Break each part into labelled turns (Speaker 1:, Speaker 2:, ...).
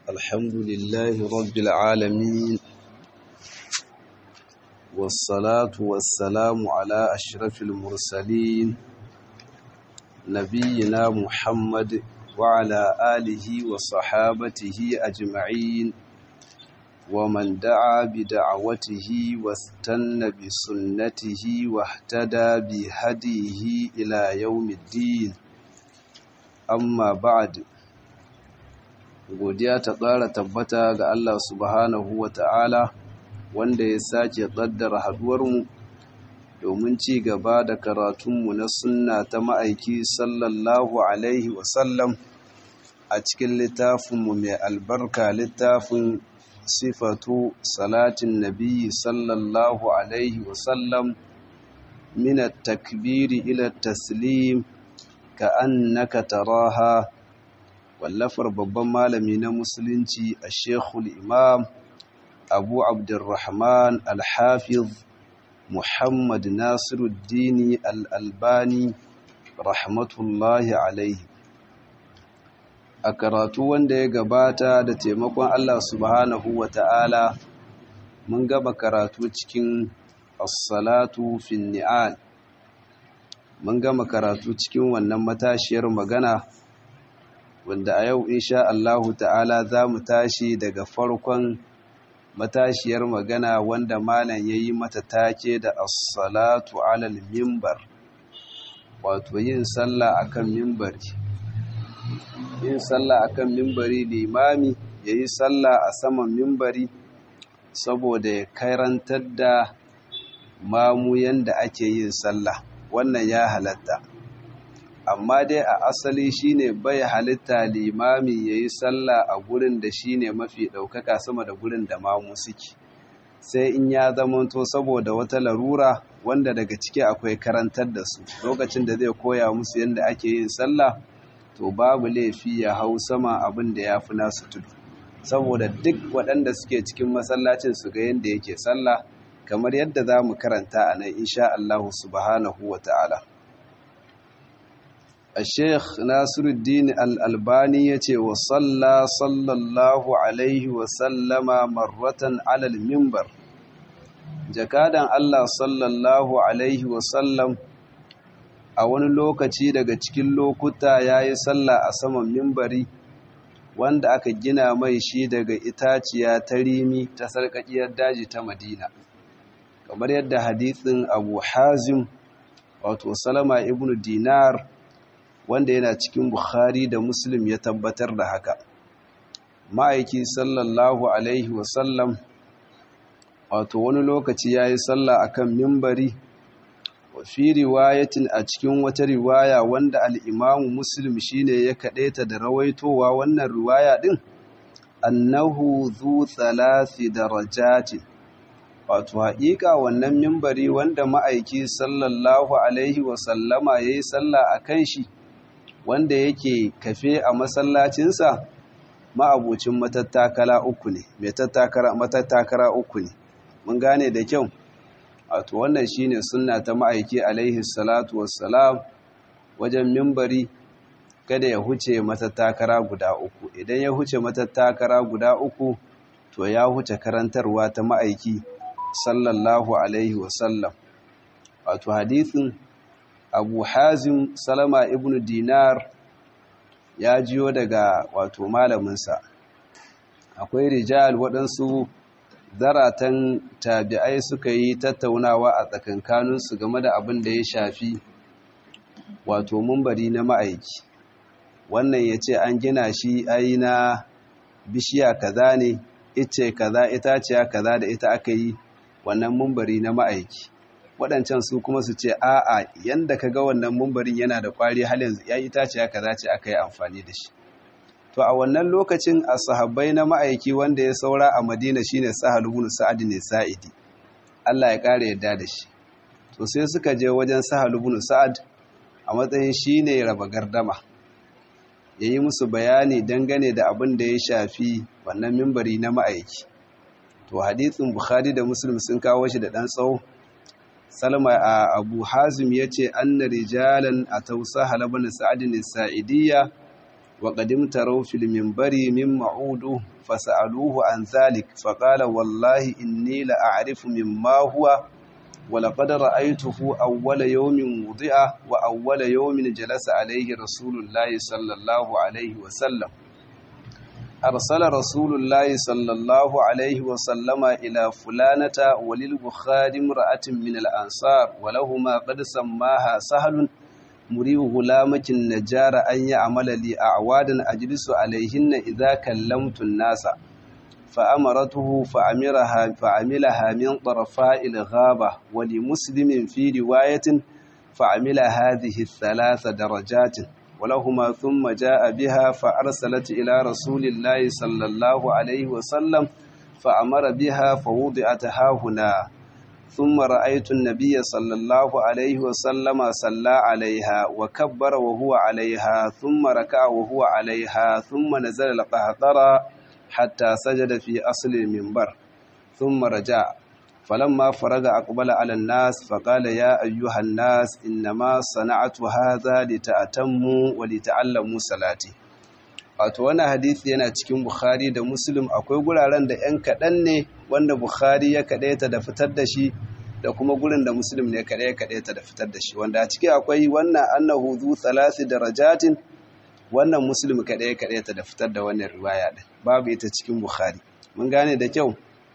Speaker 1: الحمد لله رب العالمين والصلاة والسلام على أشرف المرسلين نبينا محمد وعلى آله وصحابته أجمعين ومن دعا بدعوته واستنى بسنته واهتدى بهديه إلى يوم الدين amma ba'ad godiya ta ƙara tabbata ga Allah subhanahu wa ta'ala wanda ya sake ƙaddara haduwarmu domin ci gaba da karatunmu na sunna ta ma'aiki sallallahu alaihi wasallam a cikin littafinmu mai albarka littafin sifatu salatin nabi sallallahu alaihi wasallam min takbiri ila taslim ka'annaka taraha wallafar babban malami na musulunci a shekul imam abu abdurrahman alhafiz muhammad nasiruddini al'albani rahmatullahi alaihi a karatu wanda ya gabata da taimakon allah subhanahu wa ta'ala mun gaba karatu cikin as-salatu fin ni'al mun gama karatu cikin wannan matashiyar magana wanda a yau insha Allahu ta'ala za mu tashi daga farkon matashiyar magana wanda malam ya yi mata take da as-salatu alal mimbar wato yin sallah akan mimbari yin sallah akan mimbari limami ya yi sallah a saman mimbari saboda ya karantar da mamu yanda ake yin sallah wannan ya halatta amma dai a asali shine bai halitta limami yayi sallah a gurin da shine mafi daukaka sama da gurin da mamu suke sai in ya zamanto saboda wata larura wanda daga ciki akwai karantar da su lokacin da zai koya musu yadda ake yin sallah to babu laifi ya hau sama abin da ya fi nasu tudu saboda duk waɗanda suke cikin masallacin su ga yadda yake sallah kamar yadda za mu karanta a nan insha Allah subhanahu wa ta'ala. A Sheikh Nasiruddin Al'albani ya ce wa salla sallallahu Alaihi wasallama marratan alal mimbar. Jakadan Allah sallallahu Alaihi wasallam a wani lokaci daga cikin lokuta ya yi salla a saman mimbari wanda aka gina mai shi daga itaciya ta rimi ta sarƙaƙiyar daji ta Madina. kamar yadda hadithin abu hazim wato salama ibn dinar wanda yana cikin bukhari da muslim ya tabbatar da haka ma'aiki sallallahu alaihi wasallam wato wani lokaci ya yi sallah akan mimbari fi riwayatin a cikin wata riwaya wanda al'imamu muslim shine ya kaɗaita da rawaitowa wannan riwaya ɗin annahu zu thalathi darajatin wato haƙiƙa wannan mimbari wanda ma'aiki sallallahu alaihi wasallama ya yi sallah a kan shi wanda yake kafe a masallacinsa ma'abucin matattakala uku ne matattakara uku ne mun gane da kyau wato wannan shine sunna ta ma'aiki alaihi salatu wassalam wajen mimbari kada ya huce matattakara guda uku idan ya huce matattakara guda uku to ya huce karantarwa ta ma'aiki sallallahu alaihi wasallam wato hadithin abu hazim salama ibn dinar ya jiyo daga wato malaminsa akwai rijal waɗansu zaratan tabi'ai suka yi tattaunawa a tsakankaninsu game da abin da ya shafi wato mumbari na ma'aiki wannan ya ce an gina shi ai na bishiya kaza ne ice kaza itaciya kaza da ita aka yi wannan mumbari na ma'aiki waɗancan su kuma su ce a'a yanda ka ga wannan mumbarin yana da ƙwari halin ya yi tace haka za ce aka yi amfani da shi to a wannan lokacin a sahabbai na ma'aiki wanda ya saura a madina shine sahal ibn sa'ad ne sa'idi Allah ya ƙara yadda da shi to sai suka je wajen sahal ibn sa'ad a matsayin shine raba gardama yayi musu bayani dangane da abin da ya shafi wannan mimbari na ma'aiki to hadithin bukhari da muslim sun kawo shi da ɗan tsawo salma a abu hazim ya ce anna rijalan a tausa halabar sa'adin sa'idiyya وقد امتروا في المنبر من معود فسألوه عن ذلك فقال والله إني لأعرف مما هو ولقد رأيته أول يوم وضع وأول يوم جلس عليه رسول الله صلى الله عليه وسلم أرسل رسول الله صلى الله عليه وسلم إلى فلانة وللبخاري امرأة من الأنصار ولهما قد سماها سهل مري غلامك النجار أن يعمل لي أعوادا أجلس عليهن إذا كلمت الناس فأمرته فعملها, فعملها من طرفاء الغابة ولمسلم في رواية فعمل هذه الثلاث درجات ولهما ثم جاء بها فأرسلت إلى رسول الله صلى الله عليه وسلم فأمر بها فوضعت هنا ثم رأيت النبي صلى الله عليه وسلم صلى عليها وكبر وهو عليها ثم ركع وهو عليها ثم نزل القهقرة حتى سجد في أصل المنبر ثم رجع فلما فرغ أقبل على الناس فقال يا أيها الناس إنما صنعت هذا لتأتموا ولتعلموا صلاتي wato wannan hadisi yana cikin Bukhari da Muslim akwai guraren da 'yan kaɗan ne wanda Bukhari ya kaɗaita da fitar da shi da kuma gurin da Muslim ne kaɗai ya kaɗaita da fitar da shi wanda a ciki akwai wannan annahu zu thalasi darajatin wannan Muslim kaɗai ya kaɗaita da fitar da wannan riwaya din babu ita cikin Bukhari mun gane da kyau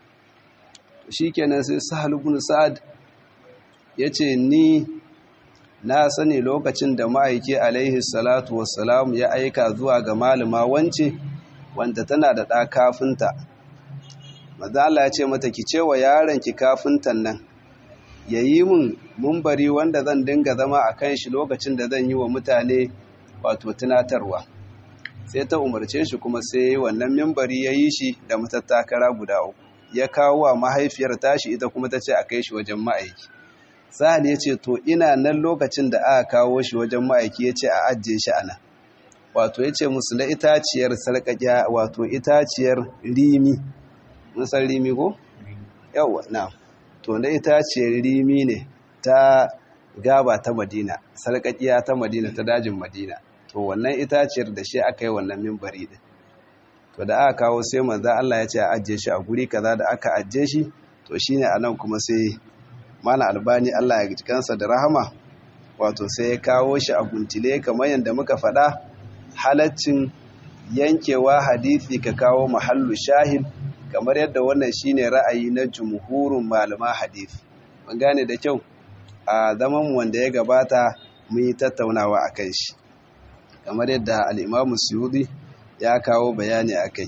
Speaker 1: shikenan sai Sahal ibn Sa'ad yace ni na sani lokacin da ma'aiki alaihi salatu wassalam ya aika zuwa ga malama wance wanda tana da ɗa kafinta mazala ya ce mata ki ce wa yaronki kafintan nan ya yi min mumbari wanda zan dinga zama a kan shi lokacin da zan yi wa mutane wato tunatarwa sai ta umarce shi kuma sai wannan mimbari ya yi shi da matattakara guda uku ya kawo wa mahaifiyar tashi ita kuma ta ce a kai shi wajen ma'aiki sahal ya ce to ina nan lokacin da aka kawo shi wajen ma'aiki ya ce a ajiye shi ana wato ya ce musu na itaciyar sarƙaƙiya wato itaciyar rimi musan rimi ko? yawa na to na itaciyar rimi ne ta gaba ta madina sarƙaƙiya ta madina ta dajin madina to wannan itaciyar da shi aka yi wannan mimbari din to da aka kawo sai manzo Allah ya ce a ajiye shi a guri kaza da aka ajiye shi to shine anan kuma sai mana albani Allah ya kansa da rahama wato sai ya kawo shi a guntile kamar yadda muka faɗa halaccin yankewa hadisi ka kawo mahallu shahid kamar yadda wannan shine ra'ayi na jumhurin malama hadisi mun gane da kyau a zaman wanda ya gabata mun yi tattaunawa a kan shi kamar yadda al'imamu suyudi ya kawo bayani a kai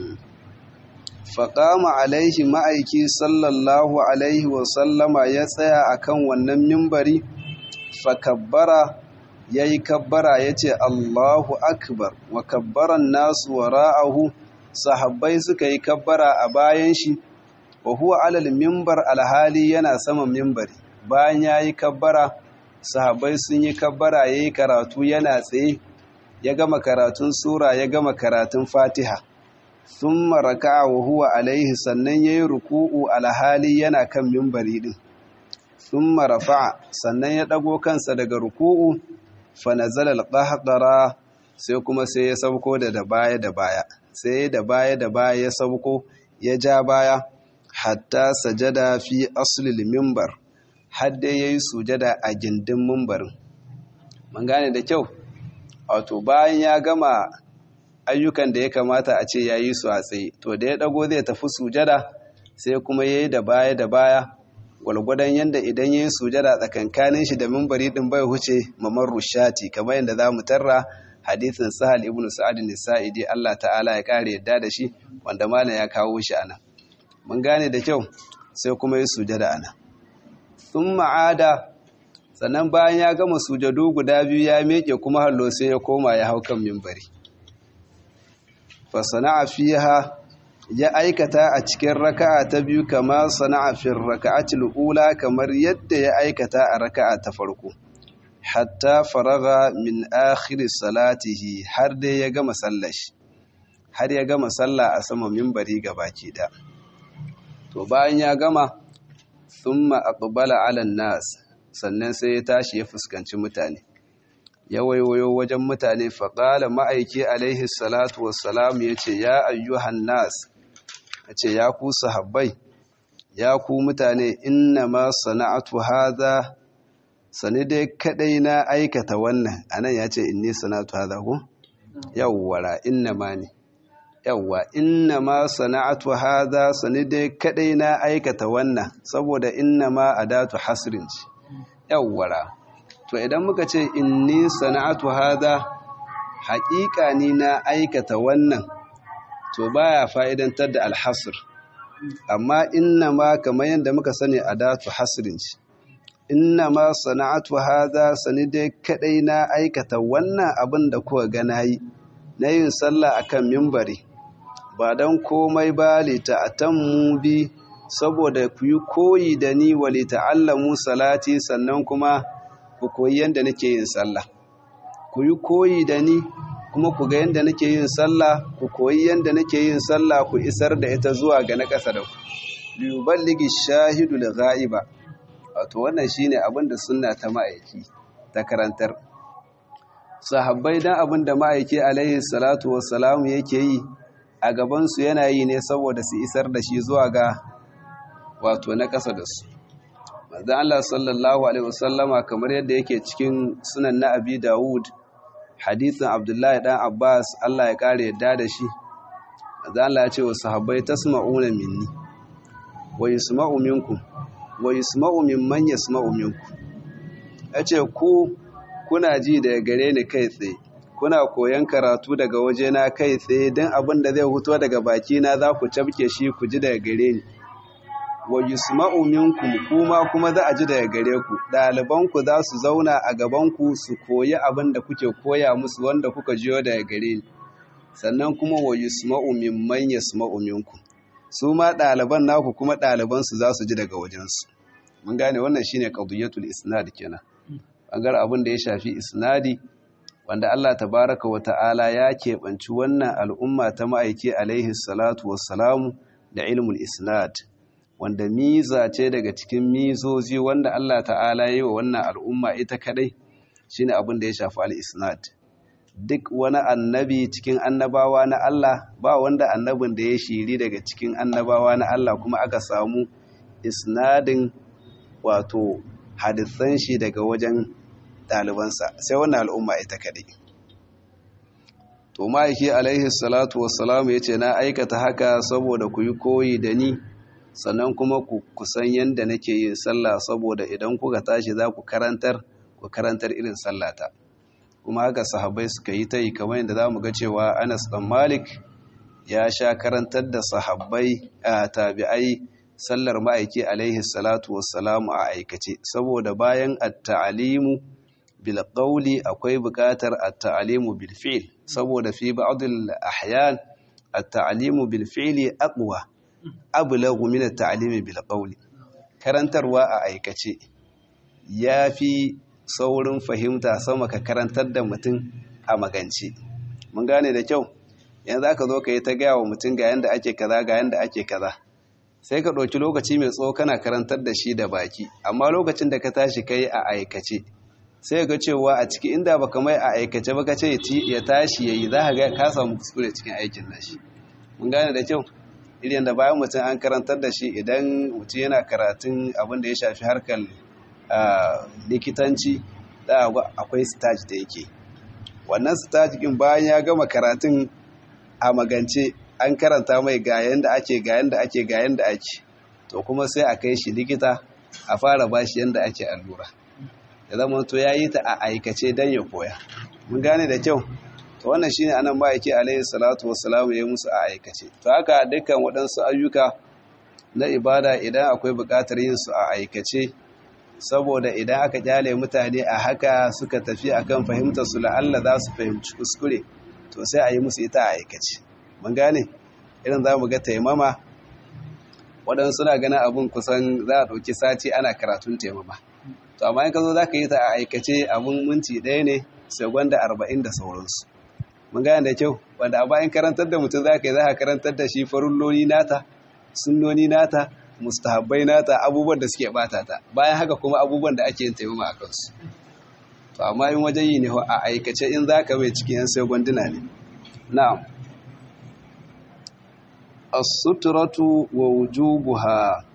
Speaker 1: faƙama alaihi ma'aiki sallallahu alaihi wasallama ya tsaya a kan wannan mimbari fakabbara ya yi kabbara ya ce allahu akbar wa kabbaran nasu wa ra'ahu sahabbai suka yi kabbara a bayan shi wa huwa alal mimbar alhali yana saman mimbari bayan ya yi kabbara sahabbai sun yi kabbara ya yi karatu yana tsaye ya gama karatun sura ya gama karatun fatiha sun maraka wa huwa alaihi sannan ya yi ruku'u alhali yana kan mimbari ɗin sun marafa sannan ya ɗago kansa daga ruku'u fanazal alƙahaƙara sai kuma sai ya sauko da da baya da baya sai da baya da baya ya sauko ya ja baya hatta sajada fi aslil mimbar hadda ya yi sujada a gindin mimbarin mun gane da kyau wato bayan ya gama ayyukan da ya kamata a ce ya yi su a tsaye to da ya ɗago zai tafi sujada sai kuma ya yi da baya da baya gwalgwadon yadda idan ya yi sujada tsakankanin shi da mimbari ɗin bai huce mamar rushati kamar yadda za mu tarra hadithin sahal ibn sa'ad nisa'idi Allah ta'ala ya kare yadda da shi wanda malam ya kawo shi ana mun gane da kyau sai kuma yi sujada ana sun ma'ada sannan bayan ya gama sujadu guda biyu ya meke kuma hallo sai ya koma ya hau kan mimbari fasana'a fiha ya aikata a cikin raka'a ta biyu kama sana'a fi raka'atil ula kamar yadda ya aikata a raka'a ta farko hatta faraga min akhir salatihi har dai ya gama sallashi har ya gama sallah a sama mimbari gabaki da to bayan ya gama thumma aqbala ala nas sannan sai ya tashi ya fuskanci mutane ya waiwayo wajen mutane faƙala ma'aiki alaihi salatu wassalam ya ce ya ayyuhan nas ya ce ya ku sahabbai ya ku mutane inna ma sana'atu haza sani dai kadai na aikata wannan anan ya ce inni sana'atu haza ku yawwara inna ma ne yawwa inna ma sana'atu haza sani dai kadai na aikata wannan saboda inna ma adatu hasrin ce yawwara to idan muka ce inni sana'atu haza haƙiƙa ni na aikata wannan to baya fa'idantar da alhasr amma inna ma kamar yadda muka sani adatu hasrin ce inna ma sana'atu haza sani dai kadai na aikata wannan abin da kuka ga nayi na yin sallah akan mimbari ba don komai ba lita'atammu bi saboda ku yi koyi da ni wa lita'allamu salati sannan kuma ku koyi yadda nake yin sallah ku yi koyi da ni kuma ku ga yadda nake yin sallah ku koyi yadda nake yin sallah ku isar da ita zuwa ga na ƙasa da ku liyuballigi shahidu da ga'iba wato wannan shine abin da sunna ta ma'aiki ta karantar sahabbai dan abin da ma'aiki alaihi salatu wassalamu yake yi a gabansu yana yi ne saboda su isar da shi zuwa ga wato na ƙasa da su manzon Allah sallallahu alaihi wasallama kamar yadda yake cikin sunan na Abi Dawud hadisin Abdullahi dan Abbas Allah ya kare yadda da shi manzon Allah ya ce wa sahabbai tasma'una minni wa yasma'u minkum wa yasma'u mimman yasma'u minkum yace ku kuna ji daga gare ni kai tsaye kuna koyan karatu daga wajena kai tsaye don abin da zai huto daga bakina za ku cabke shi ku ji daga gare ni wa yusma'u minkum kuma kuma za a ji daga gare ku ɗalibanku za su zauna a gabanku su koyi abin da kuke koya musu wanda kuka jiyo daga gare ni sannan kuma wa yusma'u mimman yasma'u minkum su ma ɗaliban naku kuma ɗalibansu za su ji daga wajensu mun gane wannan shine qadiyatul isnad kenan bangar abin da ya shafi isnadi wanda Allah tabaraka wa ta'ala ya keɓanci wannan al'umma ta ma'aiki alaihi salatu wassalamu da ilmul isnad wanda miza ce daga cikin mizozi wanda Allah ta'ala yi wa wannan al'umma ita kadai shine abin da ya shafi al-isnad duk wani annabi cikin annabawa na Allah ba wanda annabin da ya shiri daga cikin annabawa na Allah kuma aka samu isnadin wato hadisan shi daga wajen ɗalibansa sai wannan al'umma ita kaɗai to ma'aiki alaihi salatu wassalamu ya ce na aikata haka saboda ku yi koyi da ni sannan kuma ku kusan yadda nake yin sallah saboda idan kuka tashi za ku karantar ku karantar irin sallata kuma haka sahabbai suka yi ta yi kamar yadda za mu ga cewa anas ɗan malik ya sha karantar da sahabbai a tabi'ai sallar ma'aiki alaihi salatu wassalamu a aikace saboda bayan at-ta'alimu bil qawli akwai buƙatar at-ta'alimu bil fi'l saboda fi ba'd al-ahyan at-ta'alimu bil fi'li aqwa ablagu min at-ta'alimi bil qawli karantarwa a aikace yafi saurin fahimta sama ka karantar da mutum a magance mun gane da kyau yanzu aka zo ka yi ta gaya wa mutum ga yanda ake kaza ga yanda ake kaza sai ka ɗauki lokaci mai tsawo kana karantar da shi da baki amma lokacin da ka tashi ka yi a aikace sai ga cewa a ciki inda baka mai a aikace ba ka ce ya tashi ya yi za ka ga ka samu kuskure cikin aikin nashi mun gane da kyau irin da bayan mutum an karantar da shi idan mutum yana karatun abin da ya shafi harkar likitanci da akwai stage da yake wannan stage din bayan ya gama karatun a magance an karanta mai ga yanda ake ga yanda ake ga yanda ake to kuma sai a kai shi likita a fara bashi yanda ake allura da zama to yayi ta a aikace dan ya koya mun gane da kyau to wannan shine anan ba yake alaihi salatu wassalamu ya musu a aikace to haka dukkan waɗansu ayyuka na ibada idan akwai buƙatar yin su a aikace saboda idan aka kyale mutane a haka suka tafi akan fahimtar su la'alla za su fahimci kuskure to sai a yi musu ita a aikace mun gane irin za mu ga taimama waɗansu suna ganin abin kusan za a ɗauki sati ana karatun taimama to amma in ka zo za ka yi ta a aikace abin minti ɗaya ne segwanda arba'in da sauransu mun gane da kyau wanda a bayan karantar da mutum za ka yi za ka karantar da shi farulloni nata sunnoni nata mustahabbai nata abubuwan da suke bata ta bayan haka kuma abubuwan da ake yin taimama a kansu to amma in wajen yi ne a aikace in za ka mai cikin yan sai gwanduna ne na'am as-sutratu wa wujubuha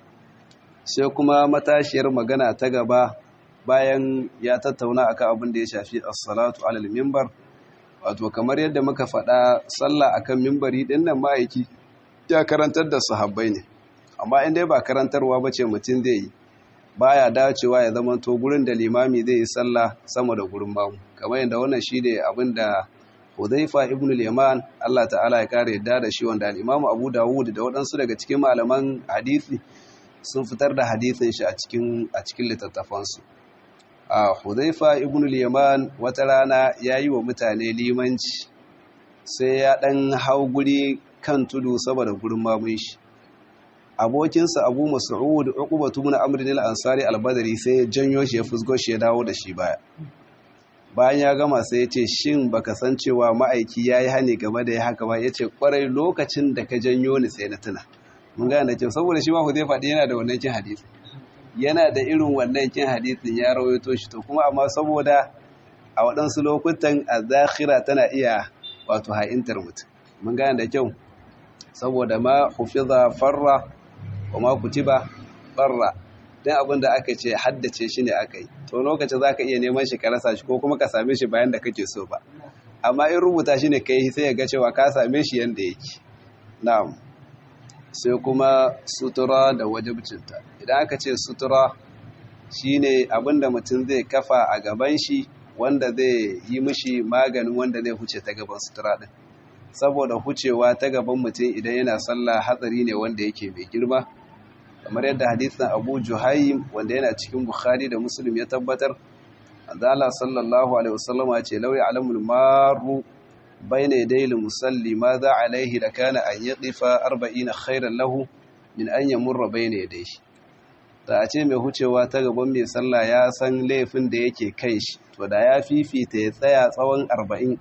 Speaker 1: sai kuma matashiyar magana ta gaba bayan ya tattauna akan abin da ya shafi as-salatu alal minbar wato kamar yadda muka faɗa sallah akan minbari din nan ma'aiki ya karantar da sahabbai ne amma in dai ba karantarwa bace mutum zai yi baya dacewa ya zama to gurin da limami zai yi sallah sama da gurin mamu kamar yadda wannan shine abin da Hudhaifa ibn al-Yaman Allah ta'ala ya kare yadda da shi wanda al-Imam Abu Dawud da waɗansu daga cikin malaman hadisi sun fitar da hadisin shi a cikin a cikin littattafansu a Hudhaifa ibn al-Yaman wata rana yayi wa mutane limanci sai ya dan hau guri kan tudu saboda gurin mamun shi abokinsa Abu Mas'ud Uqbatu ibn Amr al-Ansari al-Badri sai ya janyo shi ya fusgo shi ya dawo da shi baya bayan ya gama sai ya ce shin baka san cewa ma'aiki ya yi hani game da ya haka ba ya ce kwarai lokacin da ka janyo ni sai na tuna mun gane da kyau saboda shi ma ku zai faɗi yana da wannan kin hadisi yana da irin wannan kin hadisin ya rawaito shi to kuma amma saboda a waɗansu lokutan a zakhira tana iya wato ha'intar mutum mun gane da kyau saboda ma hufiza farra wa ma kutiba farra dan abin da aka ce haddace shi ne aka yi to lokacin za ka iya neman shi ka rasa shi ko kuma ka same shi bayan da kake so ba amma in rubuta shi ne ka yi sai ya ga cewa ka same shi yadda yake na'am sai kuma sutura da wajibcinta idan aka ce sutura shine abin da mutum zai kafa a gaban shi wanda zai yi mishi maganin wanda zai huce ta gaban sutura din saboda hucewa ta gaban mutum idan yana sallah hatsari ne wanda yake mai girma kamar yadda hadisin abu juhaim wanda yana cikin bukhari da muslim ya tabbatar azala sallallahu alaihi wasallama ce lawi alamul maru bayna yadayil musalli ma za alaihi da kana an yadifa 40 khairan lahu min an yamurra bayna yadayhi da a ce mai hucewa ta gaban mai sallah ya san laifin da yake kai shi to da ya fifita ya tsaya tsawon 40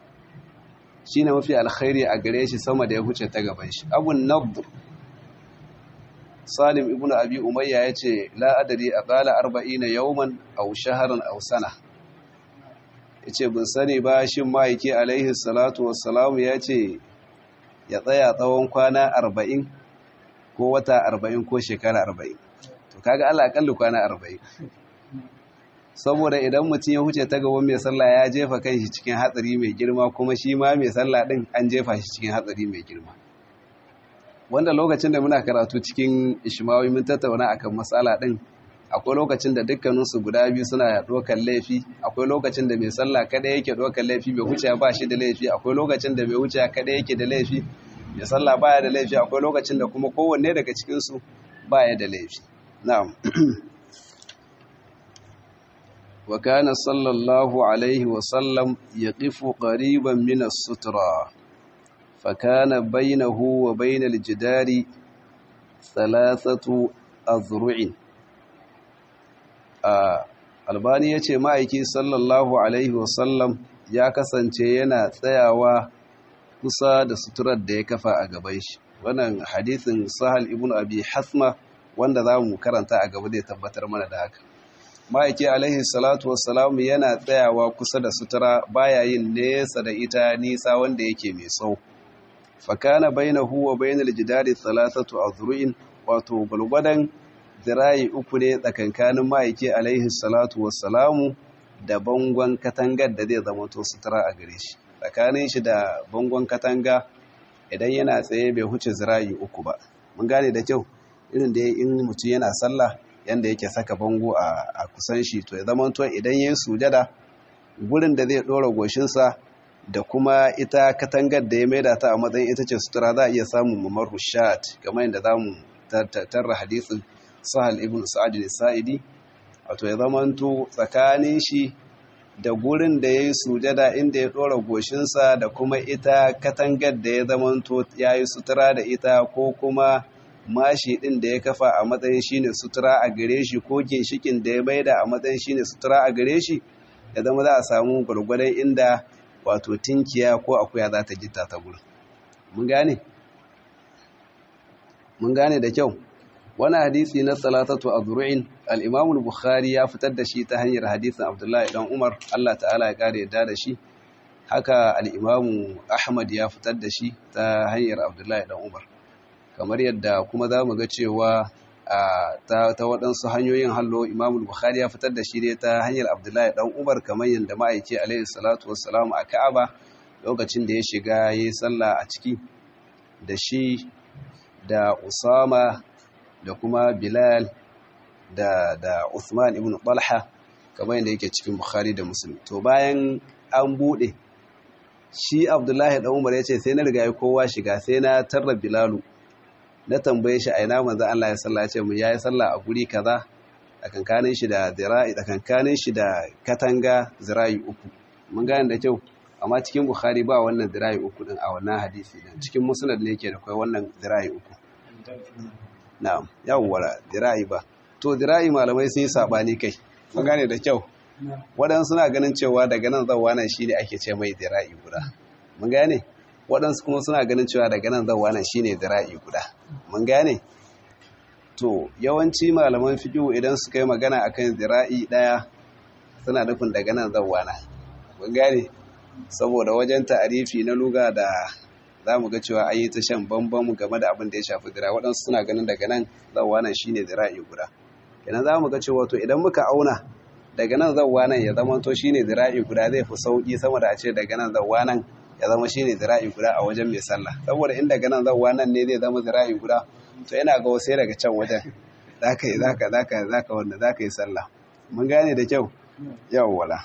Speaker 1: shine mafi alkhairi a gare shi sama da ya huce ta gaban shi abun nadr salim ibn abi umayya ya ce la'adari a ƙala arba'ina yauman au shaharan au sana ya ce bin sani ba shi ma'aiki alaihi salatu wassalamu ya ce ya tsaya tsawon kwana arba'in ko wata arba'in ko shekara arba'in to kaga ala akalli kwana arba'in saboda idan mutum ya huce ta gaban mai sallah ya jefa kan shi cikin hatsari mai girma kuma shi ma mai sallah din an jefa shi cikin hatsari mai girma wanda lokacin da muna karatu cikin ishmawi mun tattauna akan matsala din akwai lokacin da dukkaninsu guda biyu suna ɗaukar laifi akwai lokacin da mai sallah kada yake ɗaukar laifi mai wuce ba shi da laifi akwai lokacin da mai wuce kada yake da laifi mai sallah baya da laifi akwai lokacin da kuma kowanne daga cikinsu baya da laifi na'am wa kana sallallahu alaihi wa sallam yaqifu qariban min as-sutra فكان بينه وبين الجدار ثلاثة أذرع albani ya ce ma'aiki sallallahu alaihi wasallam ya kasance yana tsayawa kusa da suturar da ya kafa a gaban shi wannan hadithin sahal ibn abi hasma wanda za mu karanta a gaba zai tabbatar mana da haka ma'aiki alaihi salatu wassalam yana tsayawa kusa da sutura baya yin nesa da ita nisa wanda yake mai tsawo fakana bainahu wa bainal jidari thalathatu azru'in wato gulgwadan zirayi uku ne tsakankanin ma'aiki alaihi salatu wassalamu da bangon katangar da zai zama to sutura a gare shi tsakanin shi da bangon katanga idan yana tsaye bai huce zirayi uku ba mun gane da kyau irin da in mutum yana sallah yanda yake saka bango a kusan shi to ya zama to idan yayin sujada gurin da zai dora goshinsa da kuma ita katangar da ya maida ta a matsayin ita ce sutura za a iya samun mamar rushat kamar yadda za mu tarra hadisin sahal ibn sa'ad sa'idi wato ya zamanto tsakanin shi da gurin da ya yi sujada inda ya ɗora goshinsa da kuma ita katangar da ya zamanto ya yi sutura da ita ko kuma mashi ɗin da ya kafa a matsayin shi ne sutura a gare shi ko ginshikin da ya maida a matsayin shi ne sutura a gare shi ya zama za a samu gwargwadon inda wato tinkiya ko akuya za ta gita ta gurin mun gane mun gane da kyau wani hadisi na salatatu azru'in al-imam al-bukhari ya fitar da shi ta hanyar hadisin abdullahi dan umar Allah ta'ala ya kare yadda da shi haka al-imam ahmad ya fitar da shi ta hanyar abdullahi dan umar kamar yadda kuma za mu ga cewa ta waɗansu hanyoyin hallo imam bukhari ya fitar da shi ne ta hanyar abdullahi dan umar kamar yadda ma'aiki alaihi salatu wassalamu a ka'aba lokacin da ya shiga ya yi sallah a ciki da shi da usama da kuma bilal da da uthman ibn talha kamar yadda yake cikin bukhari da muslim to bayan an bude shi abdullahi dan umar ya ce sai na riga kowa shiga sai na tarra bilalu na tambaye shi a ina manzo Allah ya salla ce mu yayi sallah a guri kaza tsakankanin shi da zira'i tsakankanin shi da katanga zira'i uku mun gane da kyau amma cikin bukhari ba wannan zira'i uku din a wannan hadisi din cikin musnad ne yake da kai wannan zira'i uku na'am yawwa zira'i ba to zira'i malamai sun yi sabani kai mun gane da kyau waɗansu suna ganin cewa daga nan zawwa nan shine ake ce mai zira'i guda mun gane waɗansu kuma suna ganin cewa daga nan zawwa nan shine zira'i guda mun gane to yawanci malaman fiqh idan suka yi magana akan zira'i daya suna nufin daga nan zawwa nan mun gane saboda wajen ta'arifi na luga da za mu ga cewa ayi ta shan bambam game da abin da ya shafi dira waɗansu suna ganin daga nan zawwa nan shine zira'i guda kenan za mu ga cewa to idan muka auna daga nan zawwa nan ya zama to shine zira'i guda zai fi sauki sama da a ce daga nan zawwa nan ya zama shine zira'i guda a wajen mai sallah saboda in daga nan zawwa nan ne zai zama zira'i guda to yana ga sai daga can wajen zaka yi zaka zaka zaka wanda zaka yi sallah mun gane da kyau yawwala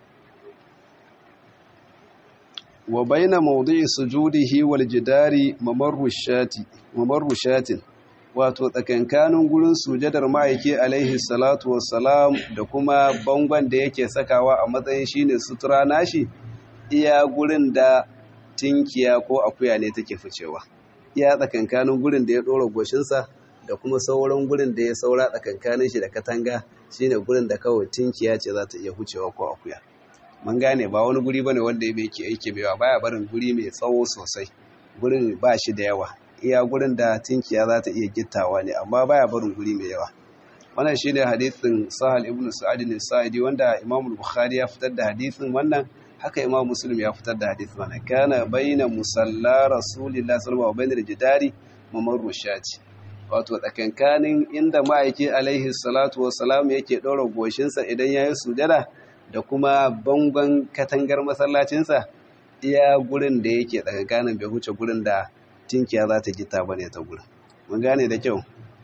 Speaker 1: wa baina mawdi'i sujudihi wal jidari mamarru shati mamarru shatin wato tsakankanin gurin sujadar ma'aiki alaihi salatu wassalam da kuma bangon da yake sakawa a matsayin shine sutura nashi iya gurin da tinkiya ko akuya ne take ficewa iya tsakankanin gurin da ya dora goshinsa da kuma sauran gurin da ya saura tsakankanin shi da katanga shine gurin da kawai tinkiya ce za ta iya hucewa ko akuya mun gane ba wani guri bane wanda yake yake baiwa baya barin guri mai tsawo sosai gurin ba shi da yawa iya gurin da tinkiya za ta iya gittawa ne amma baya barin guri mai yawa wannan shine hadisin Sahal ibn Sa'id al-Sa'idi wanda Imam Bukhari ya fitar da hadisin wannan haka Imam Muslim ya fitar da hadisin wannan kana baina musalla Rasulillah sallallahu alaihi wasallam jidari mamarru shati wato tsakankanin inda ma'aiki alaihi salatu wassalam yake ɗora goshinsa idan yayi sujada da kuma bangon katangar masallacinsa iya gurin da yake tsakankanin bai huce gurin da tinkiya za ta gita bane ta gurin mun gane da kyau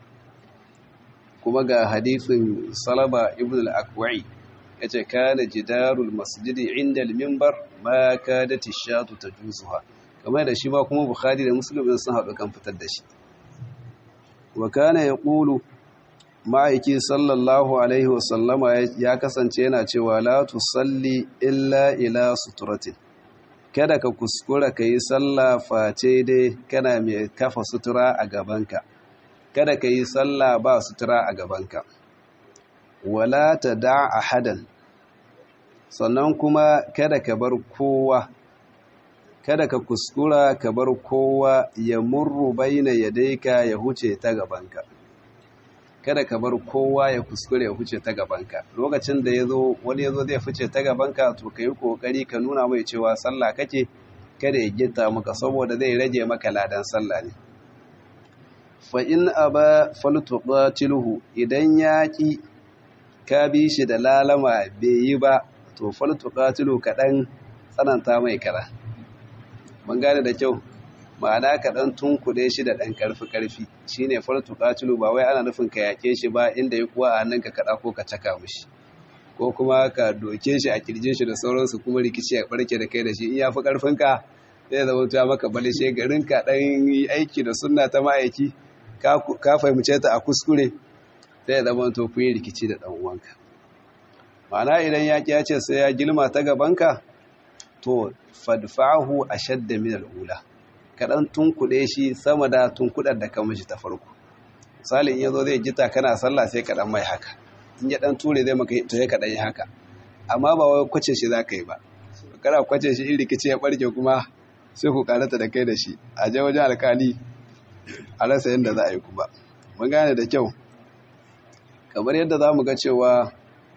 Speaker 1: kuma ga hadisin salaba ibn al-akwai yace kana jidarul masjidi inda al-minbar ma kadat ash-shatu tajuzuha kamar da shi ba kuma bukhari da muslim sun haɗu kan fitar da shi wa kana yaqulu ma'aiki sallallahu alaihi wasallama ya kasance yana cewa la tusalli illa ila suturatin kada ka kuskura ka yi sallah face dai kana mai kafa sutura a gabanka kada ka yi sallah ba sutura a gabanka wala ta da ahadan sannan kuma kada ka bar kowa kada ka kuskura ka bar kowa ya murru baina yadaika ya huce ta gabanka kada ka bar kowa ya kuskure ya huce ta gabanka lokacin da yazo wani yazo zai fice ta gabanka to kai kokari ka nuna mai cewa sallah kake kada ya gitta maka saboda zai rage maka ladan sallah ne fa in aba faltuqatiluhu idan yaki ka bi shi da lalama bai yi ba to faltuqatilu kadan tsananta mai kara mun gane da kyau ma'ana ka ɗan tunkuɗe shi da ɗan ƙarfi-ƙarfi shi ne fartu ƙatulu ba wai ana nufin ka yaƙe shi ba inda ya kuwa a nan ka kaɗa ko ka caka mushi ko kuma ka doke shi a kirjin shi da sauransu kuma rikici ya ɓarke da kai da shi in ya fi ƙarfinka zai zama ta maka balishe garin ka ɗan yi aiki da sunna ta ma'aiki ka fahimce ta a kuskure zai zama to ku yi rikici da ɗan uwanka ma'ana idan yaƙi ya ce sai ya gilma ta gabanka to fadfa'ahu ashadda min al'ula kaɗan tunkuɗe shi sama da tunkuɗar da kan mishi ta farko misali in yazo zai jita kana sallah sai kaɗan mai haka in ya ɗan ture zai maka to ya kaɗan yi haka amma ba wai kwace shi za ka yi ba kana kwace shi in rikici ya ɓarke kuma sai ku karata da kai da shi a je wajen alkali a rasa yadda za a yi kuma mun gane da kyau kamar yadda za mu ga cewa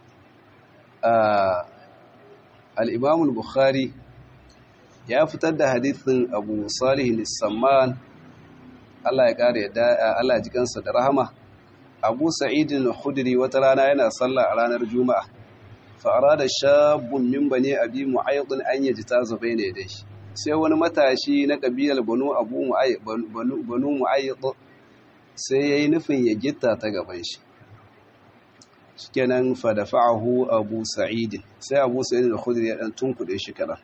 Speaker 1: al'imamul bukhari ya fitar da hadithin abu salihin samman Allah ya kare yadda Allah ya jikansa da rahama abu sa'idin khudri wata rana yana sallah a ranar juma'a fa'ara da shabun min bane abi mu'ayyadun an yaji ta zubai ne dai sai wani matashi na kabilar banu abu banu mu'ayyad sai yayi nufin ya gitta ta gaban shi shikenan fa dafa'ahu abu sa'id sai abu sa'id al-khudri ya dan tunkude shi kadan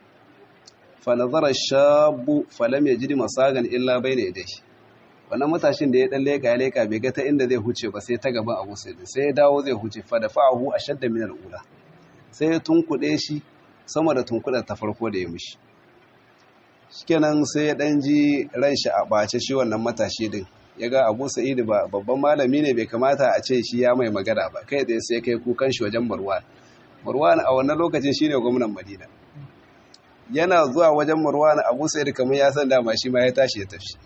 Speaker 1: fa nazara shabu falam yajid masagan illa bayna yadayhi wannan matashin da ya dan leka ya leka bai ga ta inda zai huce ba sai ta gaban abu sa'id sai ya dawo zai huce fa dafa'ahu ashadda min al-ula sai ya tunkuɗe shi sama da tunkuɗar ta farko da ya mishi shikenan sai ya ɗan ji ran shi a ɓace shi wannan matashi din ya ga abu sa'idu ba babban malami ne bai kamata a ce shi ya mai magana ba kai da sai kai kukan shi wajen marwan marwan a wannan lokacin shi ne gwamnan madina yana zuwa wajen marwan abu sa'idu kamar ya san dama shi ma ya tashi ya tafi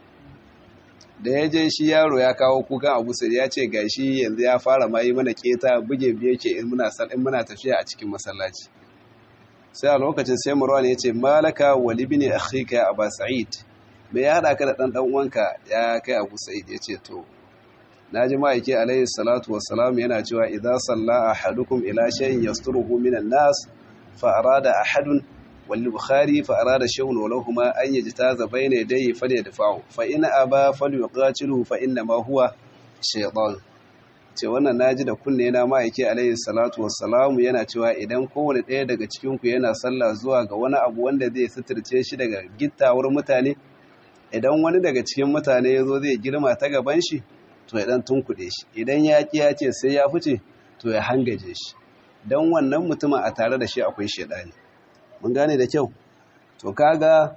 Speaker 1: da ya je shi yaro ya kawo kukan abu sai ya ce ga shi yanzu ya fara ma yi mana keta buge biye ke in muna in muna tafiya a cikin masallaci sai a lokacin sai Marwan ya ce malaka wali bin akhika ya Aba Sa'id me ya hada ka da dan dan uwanka ya kai Abu Sa'id ya ce to naji ma'aike alayhi salatu wassalam yana cewa idza salla ahadukum ila shay'in yasturuhu minan nas fa arada ahadun والبخاري فأراد شيء ولهما أن يجتاز بين يديه فليدفعه فإن أبى فليقاتله فإنما هو شيطان ce wannan naji da kunne na ma'aike alayhi salatu wassalamu yana cewa idan kowane ɗaya daga cikin ku yana sallah zuwa ga wani abu wanda zai suturce shi daga gittawar mutane idan wani daga cikin mutane ya zo zai girma ta gaban shi to ya dan tunkuɗe shi idan ya ƙi ya ce sai ya fice to ya hangaje shi don wannan mutumin a tare da shi akwai shaidani mun gane da kyau to kaga